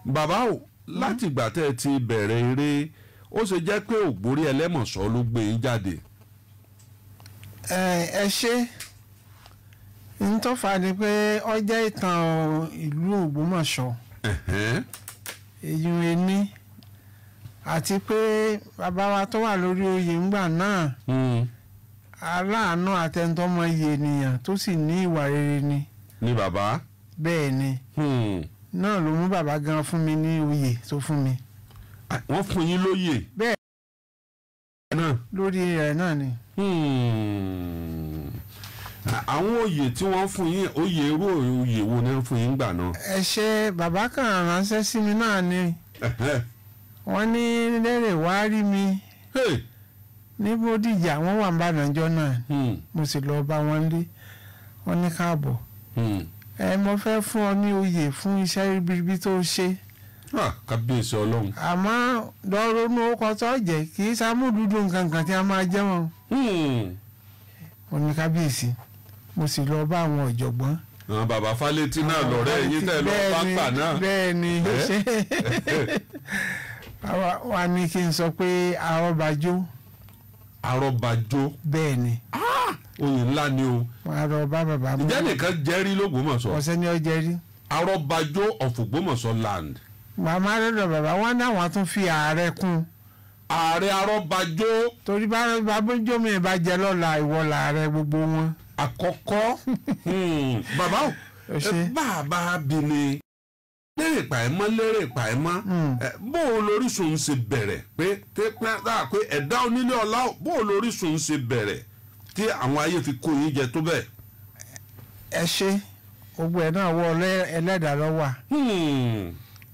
bàbá o láti ìgbà tẹ́ ẹ ti bẹ̀rẹ̀ eré ó ṣe jẹ́ pé ògbórí ẹlẹ́mọ̀ṣọ́ ló gbé yín jáde. ẹ ẹ ṣe n tó fà ni pé ó jẹ́ ìtàn ìlú Ògbómọ̀ṣọ́ Ẹ̀hẹ́n. èyí ẹni àti pé bàbá wa tó wà lórí oyè ńgbà náà Hmm. aláàánú àtẹnudọ́mọ iye ènìyàn tó sì ní ìwà rere ni ni bàbá. bẹ́ẹ̀ ni Hmm. náà ló mú bàbá gan fún mi ní oyè tó fún mi Ah, wọ́n fún yín lóyè. bẹ́ẹ̀ náà. lórí rẹ̀ náà ni Hmm. À- àwọn oyè tí wọ́n fún yín oyè irú oyè wo ni wọ́n fún yín gbà náà. ẹ ṣe bàbá kan ránṣẹ́ sí mi náà ni Ẹ̀hẹ́n. wọ́n ní lérè wá rí mi Hey. ní Bódìjà wọ́n wà ń bá nàìjọ́ náà Hmm. mo sì lọ bá wọn lé wọ́n ní káàbọ̀ Hmm. ẹ mo fẹ́ fún ọ ní oyè fún iṣẹ́ ribiribi tó ṣe Ah, kábíyèsí ọlọ́run. àmọ́ lọ́rọ́nù ọkọ̀ tó jẹ́ kì í sàmúdúdú nǹkan kan tí a máa jẹ́ wọn Hmm. mo ní kábíyèsí mo sì lọ bá àwọn ọ̀jọ̀gbọ́n. àwọn bàbá Fálétí náà lọ́rẹ́ yín tẹ́ lọ Bẹ́ẹ̀ ni, pápá náà. bẹ́ẹ̀ ni Eh? ṣe Àwa- wà ní kí n sọ pé àrọ́bàjó arọ́bàjó bẹ́ẹ̀ ni oyè ńlá ni o. wọ́n á lọ bá bàbá mú ìjẹ́ nìkan jẹ́rí l'Ógbómọ̀ṣọ́ ọ̀sẹ̀ ní ọjẹ́ rí arọ́bàjó of Ògbómọ̀ṣọ́ land. màmá lọ́dọ̀ bàbá wọn ní àwọn tún fi ààrẹ kún ààrẹ arọ́bàjó torí bá babójó mi bá jẹ lọ́la ìwọ làárẹ̀ gbogbo wọn. àkọ́kọ́ Hmm. bàbá o Ẹ ṣé. ẹ bàbá bi ni lérè pàìmọ́ lérè pàìmọ́ Hmm. ẹ, bó o lóríṣun ń ṣe bẹ̀rẹ̀ pé tẹ́ pẹ́ dáa pé ẹ̀dá onílé ọlá o, bó o lóríṣun ń ṣe bẹ̀rẹ̀ tí àwọn ayé fi kó yín jẹ tó bẹ́ẹ̀. ẹ ṣe gbogbo ẹ̀ náà wọ ọlẹ́- ẹlẹ́dàá lọ́wọ́ Hmm.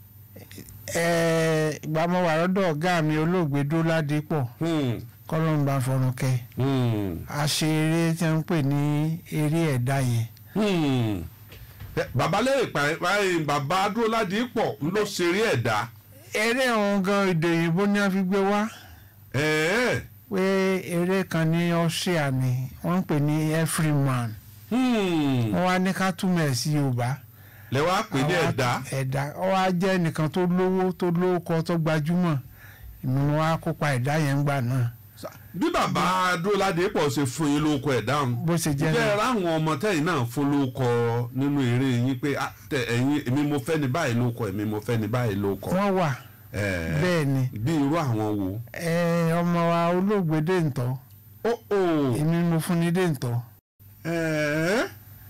ìgbà mo wà lọ́dọ̀ ọ̀gá mi olóògbé Dóládépọ̀ Hmm. kọ́lọ́mbà fọ̀rùnkẹ́ Hmm. a ṣe eré tí wọ́n ń pè ní eré ẹ̀dá yẹn Hmm. Ẹ, bàbá lérè pàìmọ́ bàbá Adúróládé pọ̀ ló ṣeré ẹ̀dá. eré ọ̀hún gan èdè òyìnbó ni wọ́n fi gbé wá ẹ̀ẹ́ pé eré kan ní Austria ni wọ́n ń pè ní Everyman Hmm. wọ́n wá ní ká túmọ̀ ẹ̀ sí Yorùbá lẹ wá pè ní Àwa- ẹ̀dá. ẹ̀dá ó wá jẹ́ nìkan tó lówó tó lówókọ tó gbajúmọ̀ èmi ni wọ́n á kópa ẹ̀dá yẹn gbà náà bí bàbá Adúróládé pọ̀ ṣe fún yín lóko ẹ̀dá ọ̀hún. bó ṣe jẹ́ jẹ́ náà ráwọn ọmọ tẹ́yìn náà fún lóko nínú eré yín pé ah, tẹ ẹ̀yin èmi mo fẹ́ ní báyìí lóko èmi mo fẹ́ ní báyìí lóko. wọ́n wà Ẹ̀ẹ́, bẹ́ẹ̀ ni bí irú àwọn wo. ẹ, ọmọ wa olóògbé Dèǹtọ́ ó ó èmi mo fún ní Dèǹtọ́ ẹ̀ẹ́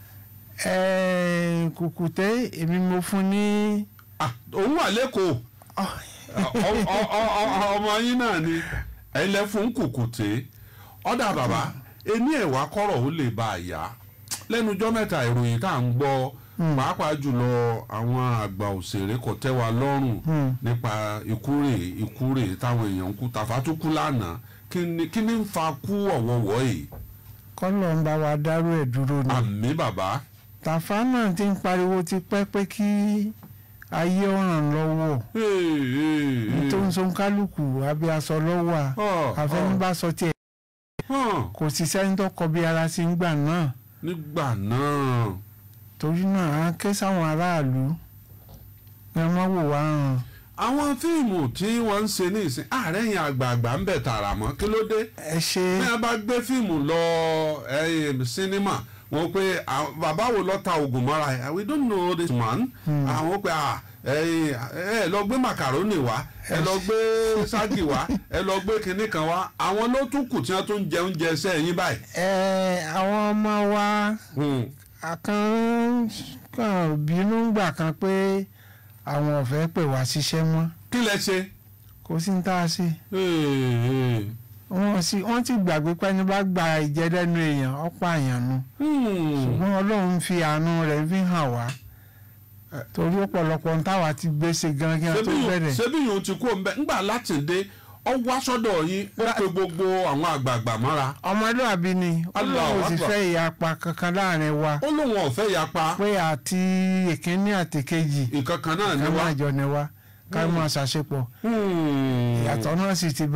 ẹ, Kùkùté èmi mo fún ní ah, òun wà lẹ́kọ̀ọ́ Ọ- ọ- ọ- ọ- ọmọ yín náà ni ẹ̀lẹ́ fún kùkùté ọ̀dà bàbá ẹni ẹ̀wà kọ́rọ̀ ó lè bá a yá lẹ́nujọ́ mẹ́ta ìròyìn tá à ń gbọ́ pàápàá jùlọ àwọn àgbà òṣèré kò tẹ́ wa lọ́rùn Hmm. nípa ìkúrè ìkúrè táwọn èèyàn ń kú tàfátúkú lánàá kí ni kí ni ń fa kú ọ̀wọ̀wọ̀ yìí kọ́lọ̀ ń bá wa dárú ẹ̀ dúró ni àmì bàbá Tàfá náà ti ń pariwo ti pẹ́ pé kí ayé ọ̀ràn lọ́wọ́ tó ń so kálukú abẹ́ aṣọ lọ́wọ́ à àfẹnubásọ tiẹ̀ kò sì sẹ́ni tó kọ bí ara sí ń gbà náà nígbà náà torí náà á ké sáwọn aráàlú ẹ má wò wá hàn àwọn fíìmù tí wọ́n ń ṣe ní ìsìn ààrẹ yẹn àgbààgbà ń bẹ̀ tààrà mọ́ kí ló dé ẹ ṣe bí a bá gbé fíìmù lọ eh, sinimá wọn pé ah, bàbá wo lọ ta oògùn mọ́ra ẹ̀ we don't know this man àwọn pé ah, ẹ ẹ lọ gbé macaroni wá ẹ lọ gbé ságì wá ẹ lọ gbé kinní kan wá àwọn ló tún kù tí wọ́n tún jẹ oúnjẹ sẹ́yìn báyìí. ẹ àwọn ọmọ wa Hmm. àkàn kàn bínú gbà kan pé àwọn ò fẹ́ pè wá ṣiṣẹ́ mọ́ kí lẹ ṣe. kò sí ní tá a ṣe Hey, hey. wọ́n sì wọ́n ti gbàgbé pé ẹni bá gba ìjẹ́dẹ́nu èèyàn ọ̀pọ̀ àyàn nu Hmm. ṣùgbọ́n ọlọ́run fi àánú rẹ̀ fi hàn wá torí ọ̀pọ̀lọpọ̀ ń táwa ti gbé ṣe gan kí wọ́n tó bẹ̀rẹ̀ ṣebí yòó ti kú ọ̀nbẹ ńgbà láti dé ọ wá sọ́dọ̀ yín ó pe gbogbo àwọn àgbààgbà mọ́ra ọmọlúwàbí ni Allahu ọlọ́run sì Akbar. fẹ́ ìyapa kankan láàrin wa ó lóun ọ̀fẹ́ yapa pé àti ìkíní àti kejì nǹkan kan náà ní ká wá. máa jọ ni wa ká máa ṣàṣepọ̀ Hmm. ìyàtọ̀ náà sì ti bá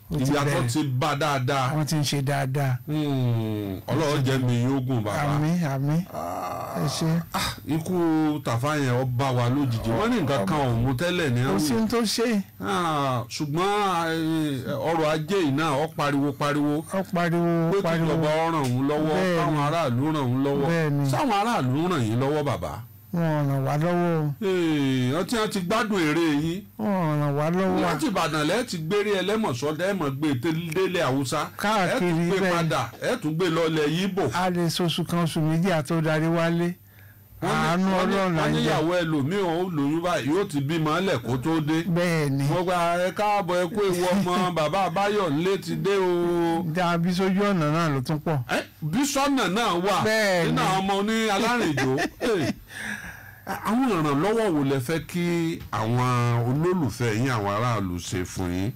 ó ti ìyàtọ̀ bẹ̀rẹ̀ ti bá dáadáa wọ́n ti ń ṣe dáadáa Hmm, ọlọ́run jẹ́ mi yóò gùn bàbá. àmín àmín ẹ ṣe Ah, ikú tàfà yẹn ó bá wa lójijì wọ́n ní nǹkan kan ò mú tẹ́lẹ̀ ní kò sí ẹ̀wù ohun tó ṣe Ah, ṣùgbọ́n eh, ọrọ̀ ajé yìí náà ó pariwo pariwo ó pariwo pé kí pariwo ìjọba ó ràn òun lọ́wọ́ Bẹ́ẹ̀ni. káwọn aráàlú ràn òun lọ́wọ́ Bẹ́ẹ̀ni. sáwọn aráàlú ràn yín lọ́wọ́ bàbá. wọn ràn wá lọ́wọ́ o. Eh, ọtí wọn ti gbádùn èrè yín wọn ràn wá lọ́wọ́ láti ìbàdàn lẹ́ẹ̀ ti gbére ẹlẹ́mọ̀sọ́ dẹ́ẹ̀mọ̀ gbé délé haúsá ẹ̀ Káàkiri tún gbé bẹ́ẹ̀. padà ẹ̀ tún gbé lọ́lẹ̀ yíbò. a lè soṣù kan oṣù méjì àtó darí wálé àánú ọlọ́run là wọ́n ń jẹ níyàwó ẹlòmíì ó lóyún báyìí yóò ti bímọ ẹlẹ̀ kó tó dé. bẹ́ẹ̀ ni mo gba ẹ káàbọ̀ ẹ kó ewu ọmọ bàbá àbáyọ̀ ńlé ti dé o. dàbí sójú ọ̀nà náà ló tún pọ̀ Ẹ, bísọ́nà náà wà Bẹ́ẹ̀ni. nínú àwọn ọmọ ní alárìnjó. Eh, àwọn ìrànlọ́wọ́ wo lẹ fẹ́ kí àwọn olólùfẹ́ yín àwọn aráàlú ṣe fún yín.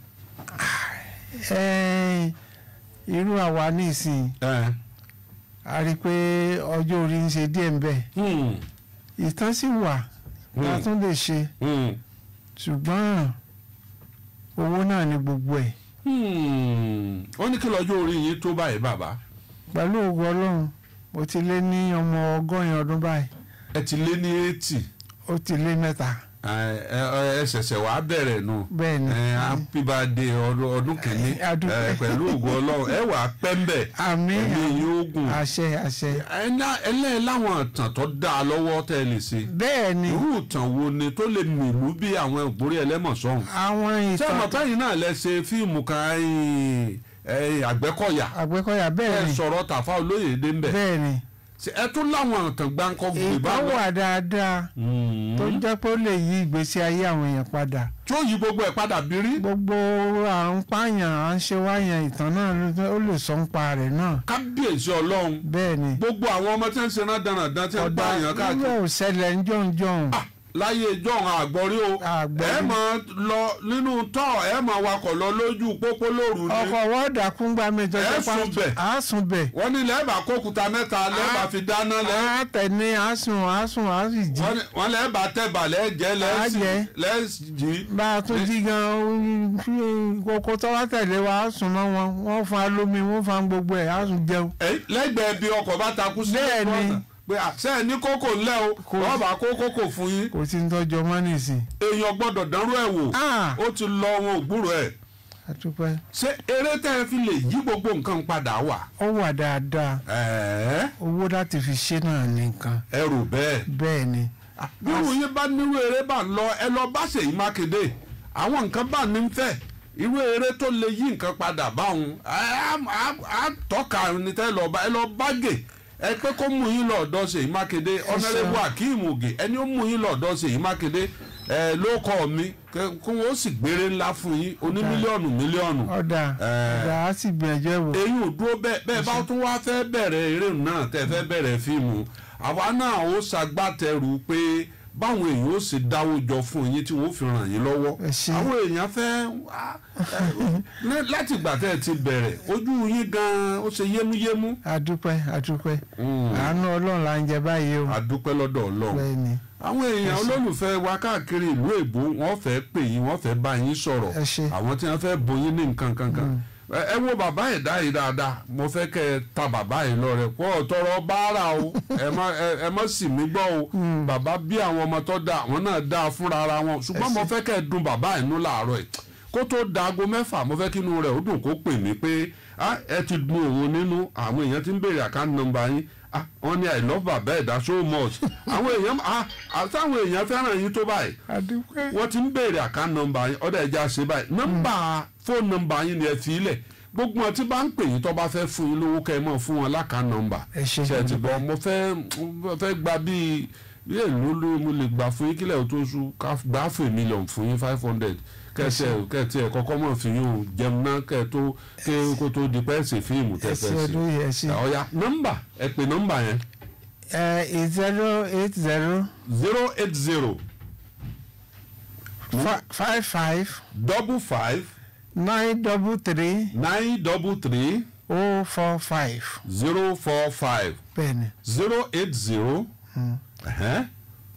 Ẹ́ẹ̀, irú àwa nísìnyí Eh, a rí i pé ọjọ́ orí ń ṣe díẹ̀ ń bẹ̀ hmm, ìtàn sì wà la Hmm. tún lè ṣe hmm, ṣùgbọ́n owó náà ni gbogbo ẹ̀ hmm. ó ní kí lọ́jọ́ orí yín tó báyìí bàbá pẹ̀lú ògo ọlọ́run mo ti lé ní ọmọ ọgọ́rin ọdún báyìí ẹ ti lé ní eighty ó ti lé mẹ́ta ẹ ṣẹ̀ṣẹ̀ wàá bẹ̀rẹ̀ nù. bẹ́ẹ̀ ni ẹ happy birthday ọdún ọdún kìíní A dúpẹ́. ẹ, pẹ̀lú ògo ọlọ́run ẹ wà pẹ́ńbẹ̀ àmín ẹ̀mí yóò gùn. àṣẹ àṣẹ ẹlẹ́yìn láwọn ìtàn tó dá a lọ́wọ́ tẹ́ ẹ lè ṣe. bẹ́ẹ̀ ni irú ìtàn wo ni tó lè mìlú bí àwọn ògbórí ẹlẹ́mọ̀sọ́hún. àwọn ṣé ìtàn ọmọ táyìn náà lẹ ṣe fíìmù kan ẹ̀yìn, ẹ̀yìn àgbẹ̀kọ̀yà àgbẹ̀kọ̀yà ẹ bẹ́ẹ̀ ni sọ̀rọ̀ tàfà olóyèdè ńbẹ̀. bẹ́ẹ̀ ni Ṣé ẹ tún láwọn ìtàn gbáǹkọ́ gbé ìtàn báwọn. wà dáadáa tó jẹ́ pé ó lè yí ìgbésí ayé àwọn èèyàn padà tí ó yí gbogbo ẹ̀ padà bí rí. gbogbo à ń pààyàn à ń ṣe wáyàn ìtàn náà ló- ó lè sọ ń pa rẹ̀ náà kábíyèsí ọlọ́run bẹ́ẹ̀ ni gbogbo àwọn ọmọ tí ń ṣe náà dánadáná tí ń ọ̀dà pààyàn káàkiri. yóò ṣẹlẹ̀ ń jọ̀ǹjọ̀ǹ Ah, láyé jọ̀hún àgbọ̀rí o Àgbọ̀rí. ẹ máa lọ nínú tọ́ ẹ máa wakọ̀ lọ lójú pópó lóru ni ọkọ̀ wọ́ọ̀dà kúngbà mi tó Ẹ jẹ́ sùn bẹ̀. á sùn bẹ̀ wọ́n ní lẹ́ẹ̀bà kókúta mẹ́ta lẹ́ẹ̀bà fi dáná lẹ́ á tẹ̀ ní á sùn á sùn á sì jí wọ́n ní- wọ́n lẹ́ẹ̀bà tẹ̀bà lẹ́ẹ̀jẹ́ Á jẹ. lẹ́ẹ̀jì bá a tún jí gan kókó tó wá tẹ̀lé wa á sùn mọ́ wọn wọ́n fa lómi wọ́n fa gbogbo ẹ̀ á sùn jẹun lẹ́gbẹ̀ẹ́ bí ọkọ̀ bá takú sí Bẹ́ẹ̀ ni. ọ̀nà pé àṣẹ ẹ̀ ní kókò ńlẹ̀ o Kò- wọ́n bá kó kókò fún yín kò sí ní tọ́jú ọmọ nìsín. èèyàn gbọ́dọ̀ dánrú ẹ̀ wò Ah! ó ti lọ wọn ò gbúrò ẹ̀ àtúpẹ́ ṣé eré tẹ́ ẹ fi lè yí gbogbo nǹkan padà wà ó wà dáadáa ẹ̀ẹ́ owó láti fi ṣe náà nìkan ẹ rò bẹ́ẹ̀. bẹ́ẹ̀ ni bírú yín bá nírú eré bá ń lọ ẹ lọ bá Ṣèyí Mákindé àwọn nǹkan bá ní ń fẹ́ irú eré tó lè yí nǹkan padà báwọn á á- á tọ́ka ní tẹ́ lọ bá ẹ lọ bá gè ẹ pé kó mú yín lọ́dọ̀ Ṣèyí Mákindé ọ̀nàrẹ́bù Akeem Ògè ẹni ó mú yín lọ́dọ̀ Ṣèyí Mákindé ẹ ló kọ́ mi kẹ- kó wọ́n sì gbére ńlá fún yín oní mílíọ̀nù mílíọ̀nù ọ̀dà Eh. ọ̀dà á sì gbìyànjú ẹ̀ wò èyí ò dúró bẹ́ẹ̀ bẹ́ẹ̀ bá tún wá fẹ́ bẹ̀rẹ̀ eré náà tẹ́ fẹ́ bẹ̀rẹ̀ fíìmù àwa náà ó ṣagbátẹrù pé báwọn èèyàn ó sì dáwó jọ fún yín tí wọ́n fi ràn yín lọ́wọ́ Ẹ ṣé. àwọn èèyàn fẹ́ wá, ẹ, láti ìgbà tẹ́ ẹ ti bẹ̀rẹ̀ ojú yín gan-an ó ṣe yémúyémú. àdúpẹ́ àdúpẹ́ Mm. àánú ọlọ́run là ń jẹ báyìí o àdúpẹ́ lọ́dọ̀ ọlọ́run bẹ́ẹ̀ ni àwọn èèyàn olólùfẹ́ wa káàkiri ìlú èbó wọ́n fẹ́ pè yín wọ́n fẹ́ bá yín sọ̀rọ̀ Ẹ ṣé. àwọn tí wọ́n fẹ́ bóyin ní nǹkan kankan ẹ ẹ wo bàbá ẹ̀dá yìí dáadáa mo fẹ́ kẹ́ ẹ ta bàbá yìí lọ rẹ̀ kó tọrọ báárà o ẹ má ẹ ẹ má sì mí gbọ́ o bàbá bí àwọn ọmọ tó dáa àwọn náà dáa fúnra ara wọn ṣùgbọ́n mo fẹ́ kẹ́ ẹ dun bàbá yìí nú làárọ̀ ẹ̀ kó tó da aago mẹ́fà mo fẹ́ kí inú rẹ̀ ó dùn kó pè mí pé ah, ẹ ti dun òun nínú àwọn èèyàn ti ń béèrè àkáǹtì nọ́mbà yín ah, wọ́n ní i love bàbá ẹ̀dá so much àwọn èèyàn ah, àtàwọn èèyàn fẹ́ràn yín tó báyìí àdúpẹ́ wọ́n ti ń béèrè àkáǹtì nọ́mbà yín ọ̀dọ̀ ẹja ṣe báyìí nọ́mbà fóònù nọ́mbà yín ni ẹ fi ilẹ̀ gbogbo wọn tí bá ń pè yín tó bá fẹ́ fún yín lówó kẹ́ ẹ mọ̀ fún wọn lákàá nọ́mbà ẹ ṣe ṣe ti bọ̀ mo fẹ́ mo fẹ́ gba bíi bí èlò ló mo lè gbà fún yín kílẹ̀ tó ṣú ká gbà fún mílíọ̀nù fún yín five hundred kẹsẹ kẹtì ẹ kọ́kọ́ mọ̀ fi yín o jẹun náà kẹ tó kẹ kó tó di pẹ́ẹ́sì fíìmù tẹ ẹ fẹ́ ṣe sí ọdún yìí ẹ ṣe ọ̀ya nọ́mbà ẹ pè nọ́mbà yẹn ẹ zero eight zero zero eight zero five five double five nine double three nine double three oh four five zero four five bẹ́ẹ̀ ni zero eight zero Mm. ẹ̀hẹ́n,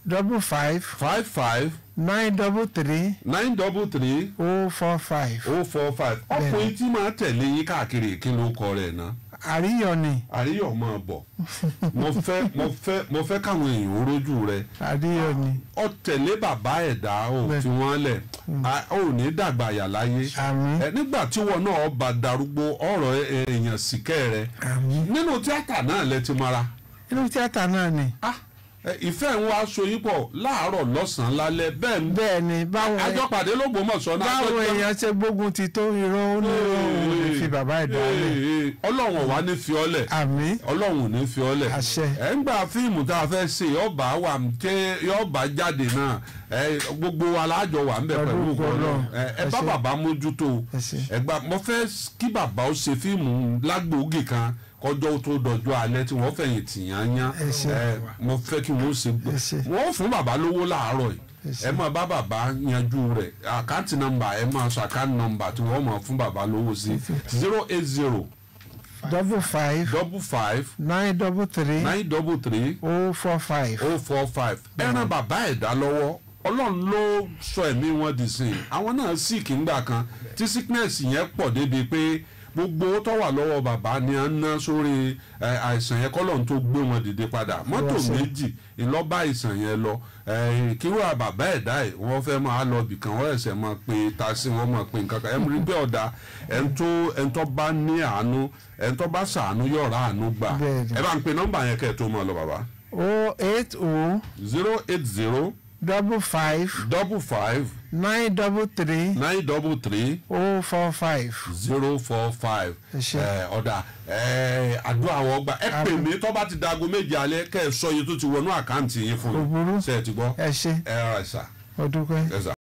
double five five five nine double three nine double three oh four five oh four five ọkùnrin tí máa tẹ̀lé yín káàkiri kí ló kọ rẹ̀ náà àríyọ̀ ni àríyọ̀ máa bọ̀ mo fẹ́ mo fẹ́ mo fẹ́ káwọn èèyàn ó rójú rẹ̀ àríyọ̀ ni ọ tẹ̀lé bàbá ẹ̀dá ò Bẹ́ẹ̀. fi wọ́n lẹ̀ a- ò ní dàgbà yà láyé àmín ẹ nígbà tí wọn náà bá darúgbó ọ̀rọ̀ ẹ- èèyàn sìkẹ́ rẹ àmín nínú tíátà náà lẹ ti mara inú tíátà náà ni Ah, ẹ, ìfẹ́ ń wá aṣọ yín pọ̀ láàárọ̀ lọ́sàn-án lálẹ́ bẹ́ẹ̀ ń bẹ́ bẹ́ẹ̀ ni báwọn àjọpàdé lÓgbómọ̀ṣọ́ náà báwọn àjọjọ́- èèyàn ṣe gbógun ti tó irọ́ ó ní irọ́ òun lè fi bàbá ẹ̀ dálẹ̀ Ee, ee, ọlọ́run wà ní fi ọ́lẹ̀ àmín ọlọ́run ò ní fi ọ́lẹ̀ Àṣẹ. ẹ̀ ń gba fíìmù tá a fẹ́ ṣe yọba wà tẹ yọba jáde náà ẹ gbogbo wa láàjọ wà ń bẹ Pẹ̀lú pẹ̀lú ògo ọlọ́run Ọlọ́run. ẹ ẹ bá Àṣẹ. bàbá mójútó Àṣẹ. ẹ gba mo fẹ́ kí bàbá ó ṣe fíìmù lágbóògì kan kọjọ́ tó dọjọ́ alẹ́ tí wọ́n fẹ̀yìn tìyàn yán Àṣẹ. ẹ mo fẹ́ kí wọ́n ṣe Àṣẹ. wọ́n fún bàbá lówó láàárọ̀ yìí Àṣẹ. ẹ máa bá bàbá yanjú rẹ̀ àkáǹtì nọ́mbà ẹ máa sọ àkáǹtì nọ́mbà tí wọ́n máa fún bàbá lówó sí zero eight zero double five double five nine double three nine double three oh four five oh four five ẹran bàbá ẹ̀dá lọ́wọ́ ọlọ́run ló sọ ẹ̀mí wọn di sìn àwọn náà sick ńgbà kan tí sickness yẹn pọ̀ débi pé gbogbo owó tó wà lọ́wọ́ bàbá ni à ń ná sórí ẹ, àìsàn yẹn kọ́lọ́run tó gbé wọn dìde padà mọ́tò Wọ́n ṣe. méjì ìlọ́ba àìsàn yẹn lọ ẹ, kíwà bàbá ẹ̀dá ẹ̀ wọ́n fẹ́ máa lọ bìkan wọ́n ẹ̀sẹ̀ máa pe tasí wọ́n máa pe nǹkan kan ẹ̀ rí pé ọ̀dà ẹ̀ ń tó ẹ̀ ń tó bá ní àánú ẹ̀ ń tó bá sàánú yọ̀ọ̀rá àánú gbà Bẹ́ẹ̀ni. ẹ bá ń pe nọ́mbà yẹn kẹ́ ẹ̀ tó máa lọ bàbá oh eight oh zero eight zero double five double five nine double three nine double three oh four five zero four five Ẹ ṣé. ọ̀dà ẹ, àdúrà àwọn ọgbà ẹ pè mí tó bá ti dago méje alẹ́ kẹ́ ẹ sọ iye tó ti wọnú àkáǹtì yín fún Kò burú. mi ṣe é ti gbọ́ ẹ ṣe ẹ ra ẹ̀sà ọdún pẹ́. ẹ̀sà.